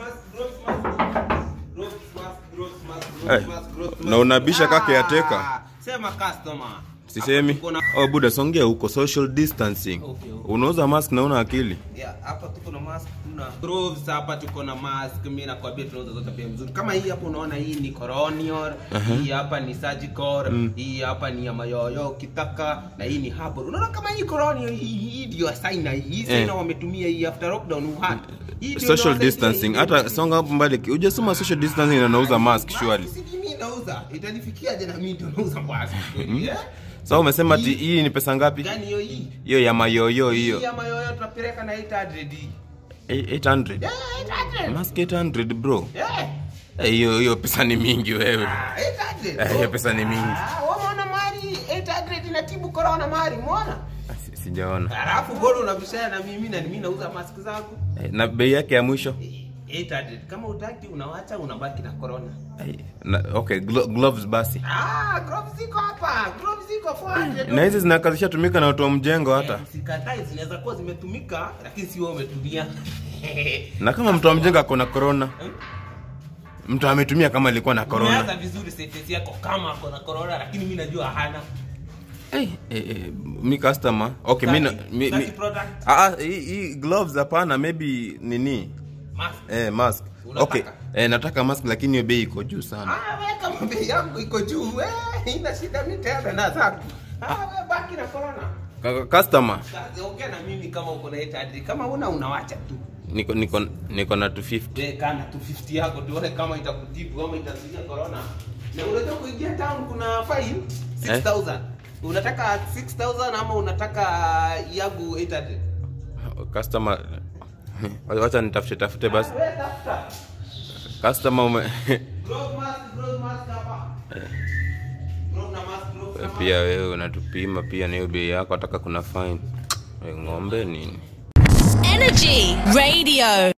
Eh, na unabisha kake ya teka. Sema customer. Sisemi. Hapa tuko na- Oh, buda songea huko social distancing. Okay, okay. Unauza mask na una akili. Yeah, hapa tuko na mask, tuna gloves hapa tuko na mask. Mimi nakwambia tunauza zote bei mzuri. Kama hii hapa unaona hii ni coronial, hii hapa ni surgical, hii hapa ni ya mayoyo kitaka na hii ni herbal. Unaona kama hii coronial hii, hii ndio saina hii. Hii saina Eh. wametumia hii after lockdown Wuhan. Hii ndio Social inawasaidia distancing. hii. Hata songa hapo mbali. Hujasema social distancing na nauza mask surely. Si mimi nauza. Itanifikiaje na mimi ndio nauza mask? Yeah? Sasa umesema ati hii ni pesa ngapi? Gani hiyo hii? Hiyo ya mayoyo Hii hiyo. ya mayoyo tunapeleka na 800 hii. Eh, 800. Yeah, 800. Mask 800 bro. Yeah. Eh, Hiyo hiyo pesa ni mingi wewe. Ah, 800. Eh, hiyo pesa ni mingi. Ah, umeona mali 800 inatibu corona mali, umeona? Si- Sijaona. Alafu bora unabishana na mimi na mimi nauza mask zangu. Eh, Na bei yake ya mwisho? Eh, 800. Kama utaki unawacha unabaki na corona. Eh, Na, okay, glo gloves basi. Ah, gloves ziko hapa. Gloves ziko 400. Na hizi zinakaa zishatumika na watu wa mjengo hata. Eh, Sikatai zinaweza kuwa zimetumika lakini si wewe umetumia. Na kama mtu wa mjengo ako na corona, mtu ametumia kama alikuwa na Umeanza corona. vizuri sentence yako kama ako na corona lakini mimi najua hana. Eh, eh, eh, mi customer. Okay, mi na Sitaki- mi, sitaki mi, product. ah, ah, hii hii gloves hapana, maybe nini? Mask. Eh, mask. Unataka? Okay. Eh, nataka mask lakini hiyo bei iko juu sana. Ah, wewe kama bei yangu iko juu, eh, ina shida mimi tena na zangu. Ah, wewe baki na corona. Ka- Customer, Sasa ongea na mimi kama uko na 800 kama una unawacha tu. niko niko niko na 250. Wewe kana 250 yako tuone kama itakutibu ama itazuia corona. Na unataka kuingia town kuna fine 6000. Unataka 6000 ama unataka yangu 800? Customer wacha nitafute tafute basi. Ah, Wewe tafuta. Customer ume Glove mask, glove mask hapa. Glove na mask, glove na mask. pia wewe unatupima pia na hiyo bei yako, ataka kuna fine. Eh, Ng'ombe nini? Energy Radio.